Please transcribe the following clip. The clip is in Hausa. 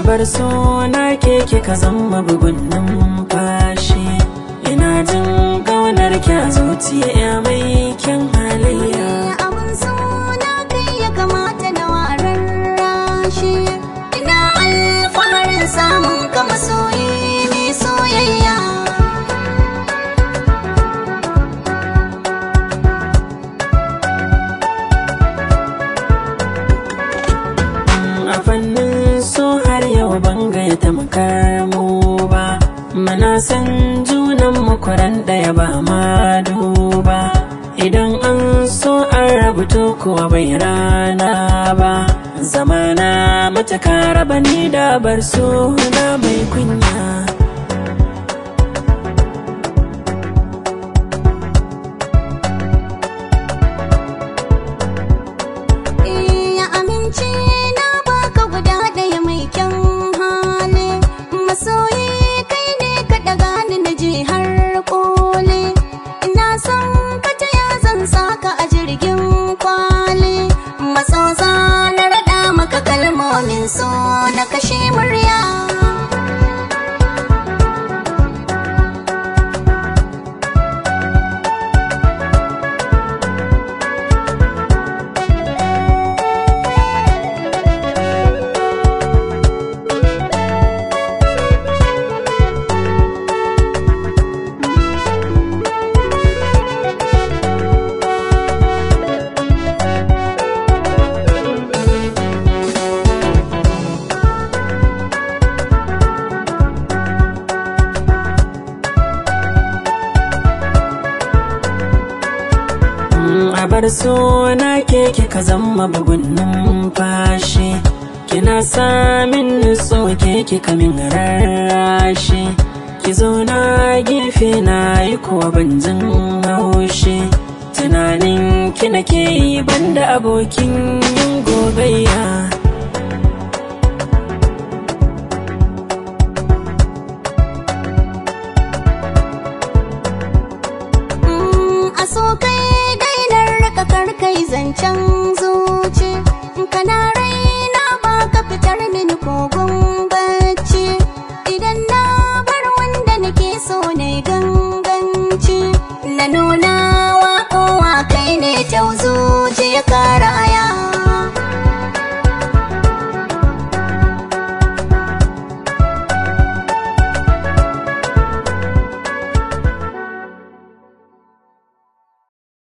bar suna ke kika zama bugun numfashi ina jin ƙaunar ki a zuciya ya mai kyan halayya abin suna kai ya kamata na warar rashi ina alfaharin samun ka masoyi mai soyayya a fannin so har yau ban gaya tamkar mu ba mana san junan makwaran ɗaya ba ma duba idan an so an rabu to kuwa bai rana ba zamana matuka raba ni da bar suna mai kunya ya amince na baka guda ɗaya mai kyan hali masoyi kai ne ka ɗaga ni na je har kole ina son ka ta ya zan saka a jirgin kwale masoza na raɗa maka kalmomin so na kashe murya a bar suna ke kika zama bugun numfashi kina samin nutso ke kika min rarrashi ki zauna gefe na yi kuwa ban jin haushi tunanin ki nake yi banda abokin yin gogayya a so kai dainar raka karkai zancen zuci kana